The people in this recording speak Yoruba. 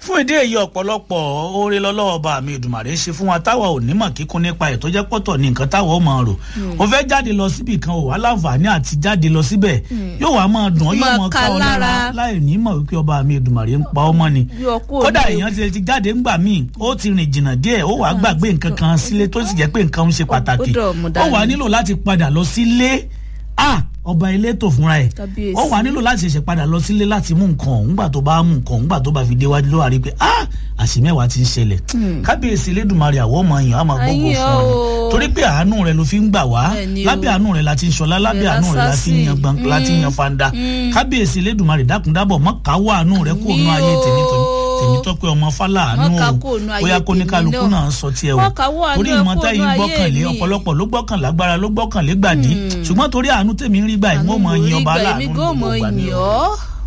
fún ìdí èyí ọ̀pọ̀lọpọ̀ oore lọ́lọ́wọ́ bá mi ìdùmàrè ṣe fún wa táwa ò nímọ̀ kíkún nípa ẹ̀ tó jẹ́ pọ̀tọ̀ ní nǹkan táwa ó máa rò ó fẹ́ jáde lọ síbì kan ò wá láǹfààní àti jáde lọ síbẹ̀ yóò wá máa dùn ọ́ yóò Máa máa ká ká ọ lára lára. láì nímọ̀ wípé ọba mi ìdùmàrè ń pa ọmọ ni Yọ kúrò kódà ní èèyàn ti ti jáde ńgbà míì ó ti rìn jìnnà díẹ̀ ó wàá gbàgbé nǹkan kan sílé tó sì jẹ́ pé nǹkan ń ṣe pàtàkì dọ̀ mú ó dání. wàá nílò láti padà lọ sílé ah ọba elétò fúnra ẹ̀ Kábíyèsí. ó wàá nílò láti ṣẹ̀ṣẹ̀ padà lọ sílé láti mú nǹkan ọ̀hún gbà tó bá mú nǹkan ọ̀hún gbà tó bá fi déwájú ló wà rí pé ah àṣìmẹ́wàá ti ń ṣẹlẹ̀ kábíyèsí elédùnmarè àwọn ọmọ èèyàn á máa gbógun Ayé fún ọ ni o. torí pé àánú rẹ ló fi ń gbà wá Bẹ́ẹ̀ni o. lábẹ́ àánú rẹ la ti ń ṣọlá lábẹ́ Bẹ́ẹ̀ àánú rẹ la ti ń yan lásásìn. gbọ̀n la ti ń yan fanda kábíyèsí elédùnmarè dákúndábọ̀ mọ́ káwọ́ àánú rẹ kó nu ayé Àmín o. tèmi tèmi tèmi tọ́pẹ́ ọmọ fálà àánú Mọ́ ká o kúrò nú ayé bóyá kó ní tèmi kálukú náà. náà sọ tiẹ̀ o Mọ́ káwọ́ àánú torí ẹ ìmọ̀ kúrò táyì nú ayé gbọ́kànlé mi. ọ̀pọ̀lọpọ̀ ló gbọ́kànlé agbára ló gbọ́kànlé gbàdí ṣùgbọ́n torí àánú tèmi ń rí gbà yìí wọ́n mọ̀ yin ọba Àánú mo rí gbà, aláàánú èmi ní gan gbogbo mọ̀ ìgbà ni yìn o. ọ́.